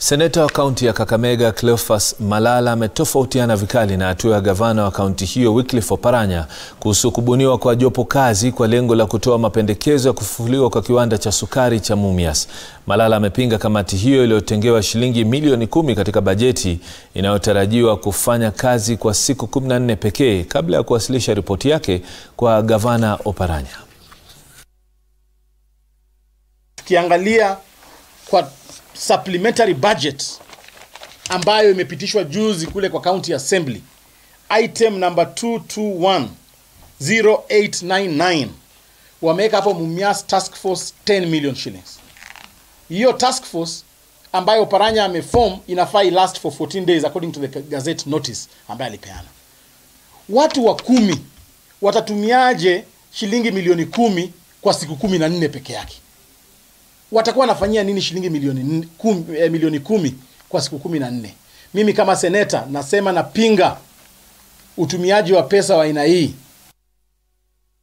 Seneta wa kaunti ya Kakamega Cleophas Malala ametofautiana vikali na hatua ya gavana wa kaunti hiyo Wycliffe Oparanya kuhusu kubuniwa kwa jopo kazi kwa lengo la kutoa mapendekezo ya kufufuliwa kwa kiwanda cha sukari cha Mumias. Malala amepinga kamati hiyo iliyotengewa shilingi milioni kumi katika bajeti inayotarajiwa kufanya kazi kwa siku 14 pekee kabla ya kuwasilisha ripoti yake kwa gavana Oparanya. Tukiangalia kwa supplementary budget ambayo imepitishwa juzi kule kwa county assembly item number 221089 wameweka hapo Mumias task force 10 million shillings. Hiyo task force ambayo Oparanya ameform inafaa last for 14 days according to the gazette notice ambayo alipeana. Watu wa kumi watatumiaje shilingi milioni kumi kwa siku kumi na nne peke yake? watakuwa wanafanyia nini shilingi milioni kumi, eh, milioni kumi kwa siku kumi na nne? Mimi kama seneta nasema napinga utumiaji wa pesa wa aina hii